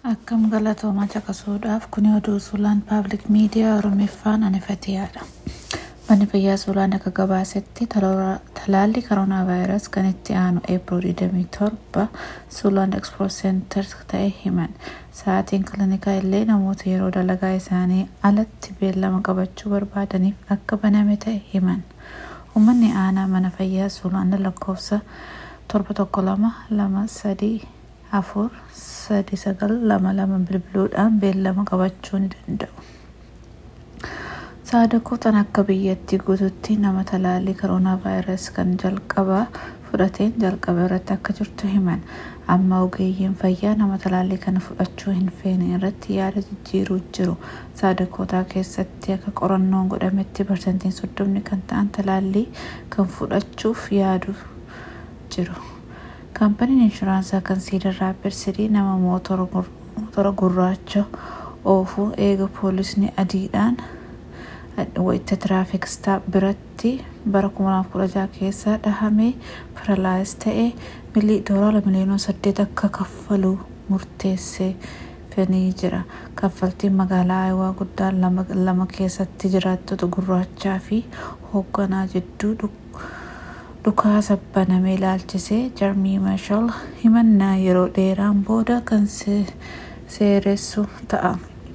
Akkam galatoomaa caqasuudhaaf kuni oduu suuraan paabliik miidiyaa Oromiffaan anifateedha. Manni fayyaa suuraan akka gabaasetti talaalli koronaa vaayirasii kan itti aanu eepirool 27 suuraan ekspoor seentar ta'e himan. Sa'aatiin kiliinikaa illee namoota yeroo dalagaa isaanii alatti beellama qabachuu barbaadaniif akka baname ta'e himan. Uummanni aanaa mana fayyaa suuraan lakkoofsa torba tokko lama lama sadii afur sadi sagal lama lama bilbiluudhaan beellama qabachuu ni danda'u. Saadakotaan akka biyyattii guututti nama talaallii koronaa vaayirasii kan jalqabaa fudhateen jalqaba irratti akka jirtu himan. Amma ogeeyyiin fayyaa nama talaallii kana fudhachuu hin feene irratti yaada jijjiiruu jiru. Saadakootaa keessatti akka qorannoon godhametti parsantiin soddomni kan ta'an talaallii kan fudhachuuf yaadu jiru. Kaampaniin inshuraansii kan Siidar Raapid Sidii nama mootora gurraacha oofuu eega poolisni adiidhaan wayita tiraafik staap biratti bara 2016 keessa dhahamee paralaayis ta'ee milii doolaara miliyoona 8 akka kaffaluu murteessee fenii jira. Kaffaltiin magaalaa Ayiwaa guddaan lama keessatti jiraattota gurraachaa fi hoogganaa jidduu dhukaasa banamee ilaalchisee jarmii mashal himannaa yeroo dheeraan booda kan seeressu ta'a.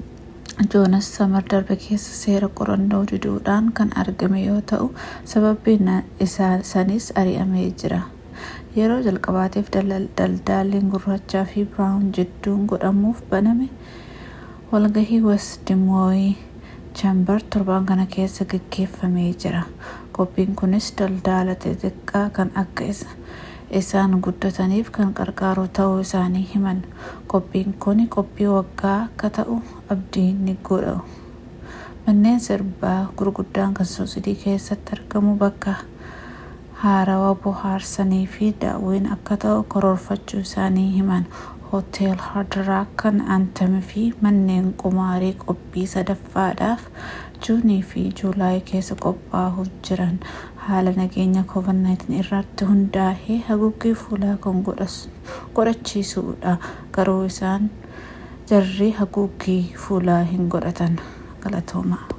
joonas samar darbe keessa seera qorannoo diduudhaan kan argame yoo ta'u sababbiin isaa sanis ari'amee jira. Yeroo jalqabaatiif daldaalliin gurraachaa fi biraawun jidduun godhamuuf baname walgahii wesdimooyii chaambar torban kana keessa gaggeeffamee jira. Qophiin kunis daldaala xixiqqaa kan akka isaan guddataniif kan qarqaaru ta'uu isaanii himan. Qophiin kun qophii waggaa akka ta'u abdii ni godhu. Manneen sirbaa gurguddaan kan suusidii keessatti argamu bakka haarawaa bohaarsanii fi daawwiin akka ta'u karoorfachuu isaanii himan. Hooteel Haadraa kan Antami fi manneen qumaarii qophii sadaffaadhaaf juunii fi juulaayii keessa qophaa'uuf jiran haala nageenya COVID-19 irratti hundaa'ee haguuggii fuulaa kan godhachiisuudha. Garuu isaan jarri haguuggii fuulaa hin godhatan. Galatooma.